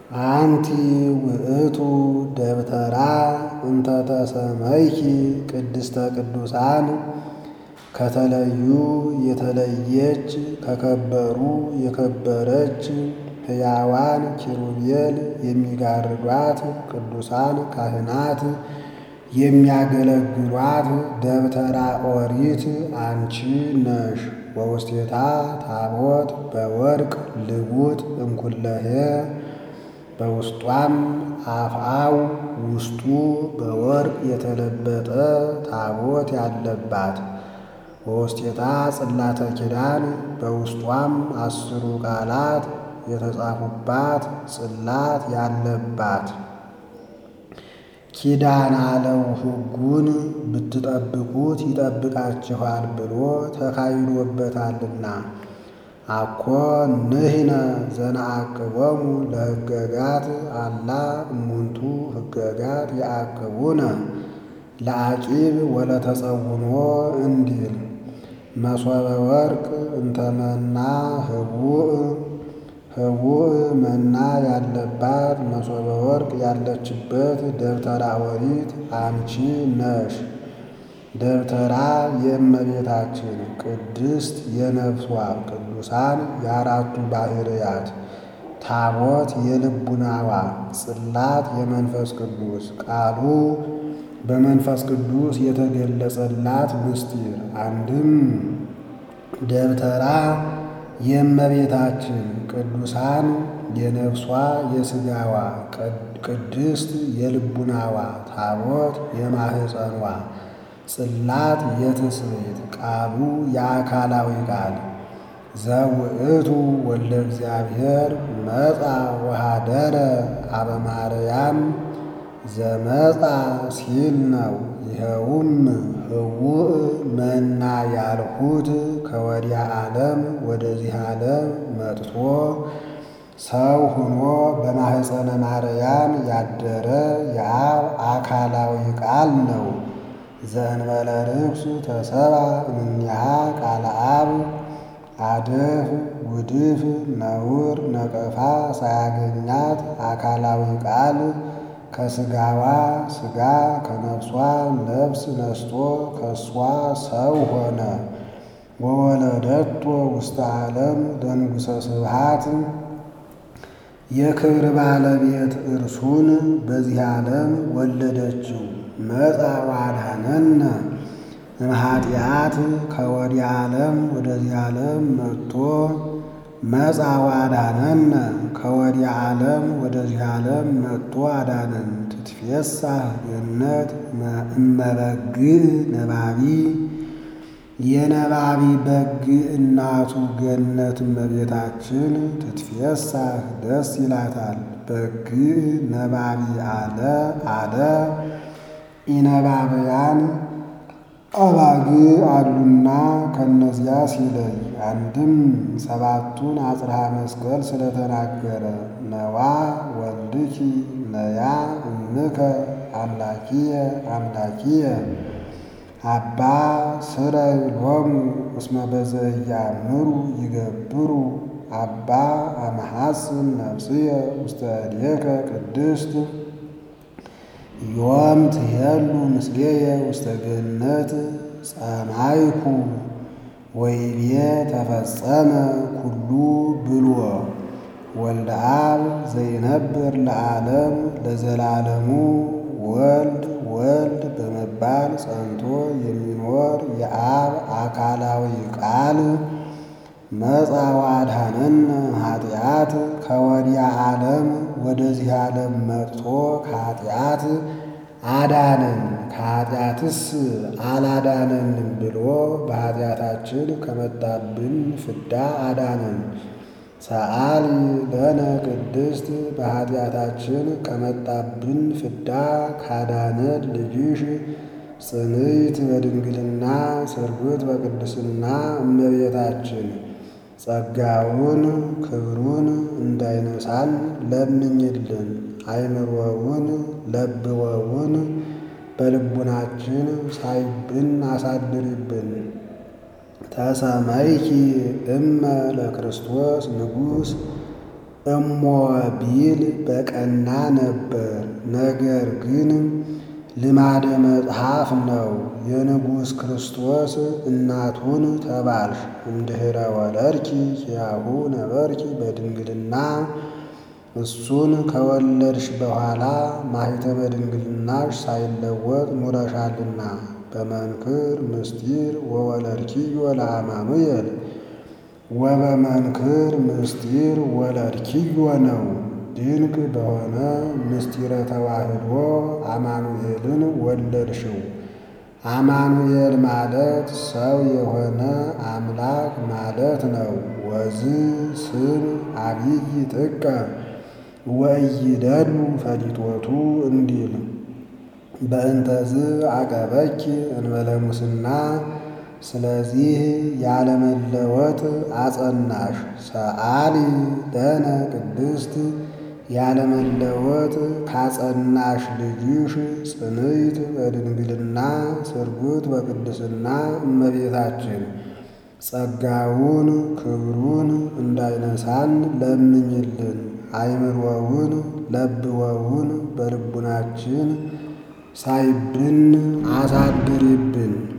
አንቲ ውእቱ ደብተራ እንተ ተሰመይኪ ቅድስተ ቅዱሳን ከተለዩ የተለየች ከከበሩ የከበረች ሕያዋን ኪሩቤል የሚጋርዷት ቅዱሳን ካህናት የሚያገለግሏት ደብተራ ኦሪት አንቺ ነሽ። ወውስቴታ ታቦት በወርቅ ልቡጥ እምኩለሄ በውስጧም አፍአው ውስጡ በወርቅ የተለበጠ ታቦት ያለባት ወውስቴታ ጽላተ ኪዳን በውስጧም አስሩ ቃላት የተጻፉባት ጽላት ያለባት ኪዳን አለው ሕጉን ብትጠብቁት ይጠብቃችኋል ብሎ ተካሂዶበታልና። አኮ ንሕነ ዘነአቅቦሙ ለሕገጋት አላ እሙንቱ ሕገጋት የአቅቡነ ለአቂብ ወለተጸውኖ እንዲል መሶበ ወርቅ እንተመና ህቡእ ህቡእ መና ያለባት መሶበ ወርቅ ያለችበት ደብተራ ኦሪት አንቺ ነሽ። ደብተራ የእመቤታችን ቅድስት የነፍሷ ቅዱሳን የአራቱ ባሕርያት ታቦት የልቡናዋ ጽላት የመንፈስ ቅዱስ ቃሉ በመንፈስ ቅዱስ የተገለጸላት ምስጢር አንድም ደብተራ የእመቤታችን ቅዱሳን የነፍሷ የሥጋዋ ቅድስት የልቡናዋ ታቦት የማህፀኗ ጽላት የትስብእት ቃሉ የአካላዊ ቃል ዘውእቱ ወልደ እግዚአብሔር መጻ ወሃደረ አበ ማርያም ዘመጻ ሲል ነው። ይኸውም ህውእ መና ያልሁት ከወዲያ ዓለም ወደዚህ ዓለም መጥቶ ሰው ሆኖ በማህፀነ ማርያም ያደረ የአብ አካላዊ ቃል ነው። ዘእንበለ ርኩስ ተሰባ እምኔሃ ቃለ አብ አደፍ ውድፍ ነውር ነቀፋ ሳያገኛት አካላዊ ቃል ከሥጋዋ ሥጋ ከነፍሷ ነፍስ ነስቶ ከእሷ ሰው ሆነ። ወወለደቶ ውስተ ዓለም ለንጉሠ ስብሃት የክብር ባለቤት እርሱን በዚህ ዓለም ወለደችው። መጻ ዋድኀነነ እምኃጢአት ከወዲህ ዓለም ወደዚህ ዓለም መጥቶ መጻ ዋድኀነነ ከወዲህ ዓለም ወደዚህ ዓለም መጥቶ አዳነን። ትትፌሳህ ገነት እመበግዕ ነባቢ የነባቢ በግ እናቱ ገነት እመቤታችን ትትፌሳህ ደስ ይላታል። በግዕ ነባቢ አለ አለ ኢነባብያን አባግ አሉና ከነዚያ ሲለይ አንድም ሰባቱን አጽርሐ መስቀል ስለተናገረ ነዋ ወልድኪ ነያ እምከ አምላኪየ አምላኪየ አባ ስረይ ሎሙ እስመ በዘያምሩ ይገብሩ አባ አመሐስን ነፍስየ ውስተ እዴከ ቅድስት ዮም ትሄሉ ምስሌየ ውስተ ገነት ጸማይኩ ወይቤ ተፈጸመ ኩሉ ብሎ ወልደ አብ ዘይነብር ለዓለም ለዘላለሙ ወልድ ወልድ በመባል ጸንቶ የሚኖር የአብ አካላዊ ቃል መጻ ወአድኀነነ ኃጢአት ከወዲያ ዓለም ወደዚህ ዓለም መጥቶ ከኃጢአት አዳነን። ከኃጢአትስ አላዳነንም ብሎ በኃጢአታችን ከመጣብን ፍዳ አዳነን። ሰአሊ ለነ ቅድስት በኃጢአታችን ከመጣብን ፍዳ ካዳነን ልጅሽ ጽንዕት በድንግልና ስርጉት በቅድስና እመቤታችን ጸጋውን ክብሩን እንዳይነሳን ለምኝልን። አይምሮውን ለብወውን በልቡናችን ሳይብን አሳድሪብን። ተሰመይኪ እመ ለክርስቶስ ንጉሥ እሞ ቢል በቀና ነበር። ነገር ግን ልማደ መጽሐፍ ነው። የንጉሥ ክርስቶስ እናቱን ተባልሽ እምድኅረ ወለድኪ ኪያሁ ነበርኪ በድንግልና እሱን ከወለድሽ በኋላ ማኅተመ ድንግልናሽ ሳይለወጥ ኑረሻልና በመንክር ምስጢር ወወለድኪዮ ለአማኑኤል ወበመንክር ምስጢር ወለድኪዮ ነው። ድንቅ በሆነ ምስጢረ ተዋህዶ አማኑኤልን ወለድሽው። አማኑኤል ማለት ሰው የሆነ አምላክ ማለት ነው። ወዝ ስም አብይ ጥቀ ወኢይደሉ ፈሊጦቱ እንዲል በእንተዝ አቀበኪ እንበለ ሙስና ስለዚህ ያለመለወጥ አጸናሽ። ሰአሊ ለነ ቅድስት ያለመለወጥ ካጸናሽ ልጅሽ ጽንዕት በድንግልና ስርጉት በቅድስና እመቤታችን ጸጋውን ክብሩን እንዳይነሳን ለምኝልን። አይምሮውን ለብወውን በልቡናችን ሳይብን አሳድሪብን።